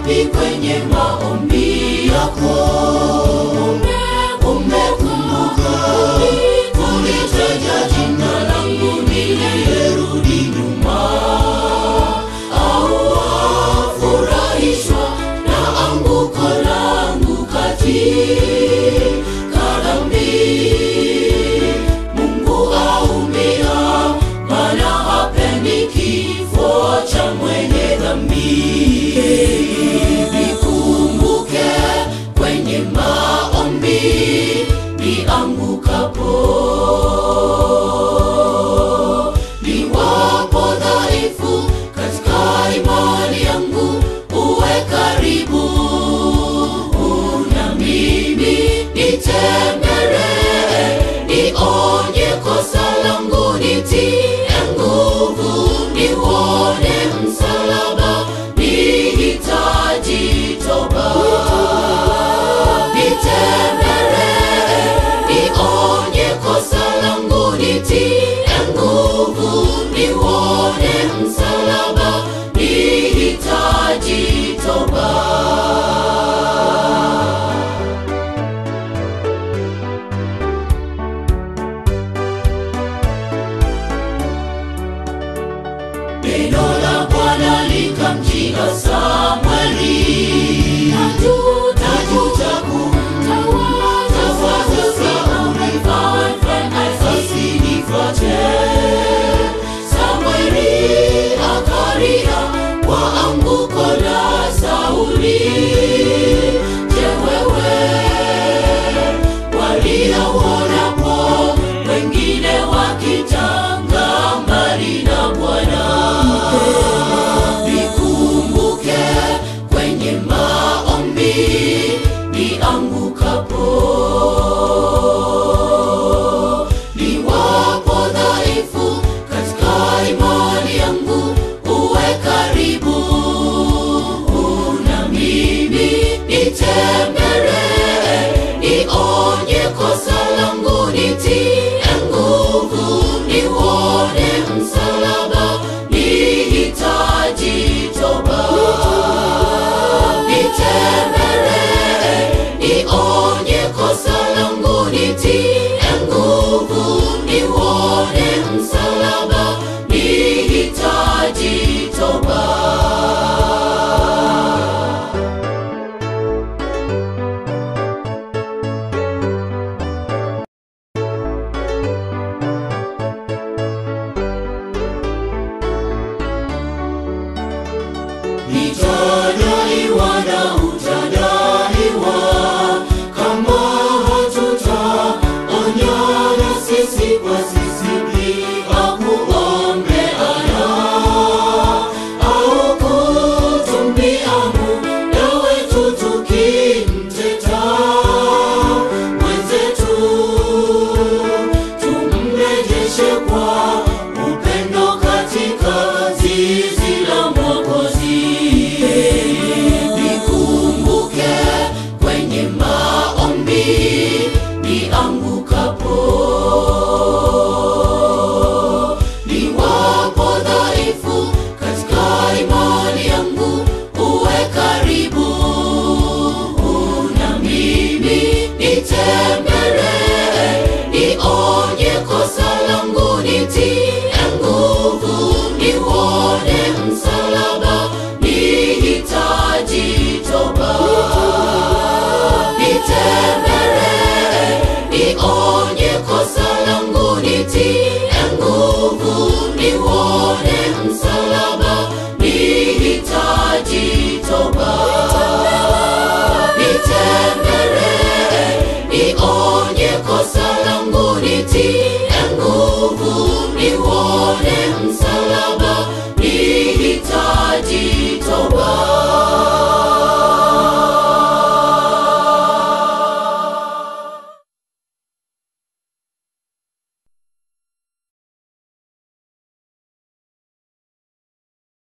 wapi kwenye maombi yako? Umekumbuka kulitaja jina langu niliyerudi nyuma, au wafurahishwa na anguko langu katika dhambi? Mungu aumia, maana hapendi kifo cha mwenye dhambi. Nikumbuke kwenye maombi niangukapo, niwapo dhaifu katika imani yangu, uwe karibu na mimi, nitembelee, nionye kosa langu, nitie nguvu, niuone msalaba, nihitaji toba. Nitembelee, nionye kosa langu, nitie nguvu, niuone msalaba, nihitaji toba. Neno la Bwana likamjia Samweli, najuta kumtawaza Sauli, asinifuate. Samweli akalia kwa anguko la Sauli. Je, wewe walia uonapo wengine wakitanga mbali na Bwana? Nikumbuke kwenye maombi niangukapo, niwapo dhaifu katika imani yangu, uwe karibu na mimi, nitembelee, nionye kosa langu, nitie nguvu, niuone msalaba, nihitaji toba. Nitembelee, nionye kosa langu, nitie nguvu, niuone msalaba, nihitaji toba. Nitadaiwa na utadaiwa kama hatutaonyana sisi kwa sisi bila kuombeana au kutumbia muda wetu tukimteta mwenzetu, tumrejeshe kwa upendo katika zizi la Mwokozi. Nikumbuke kwenye maombi niangukapo, niwapo dhaifu katika imani yangu, uwe karibu na mimi, nitembelee, nionye kosa langu, nitie nguvu, niuone msalaba, nihitaji toba. Nitembelee, nionye kosa langu, nitie nguvu, niuone msalaba, nihitaji toba. Nitembelee, nionye kosa langu, nitie nguvu, niuone msalaba, nihitaji toba.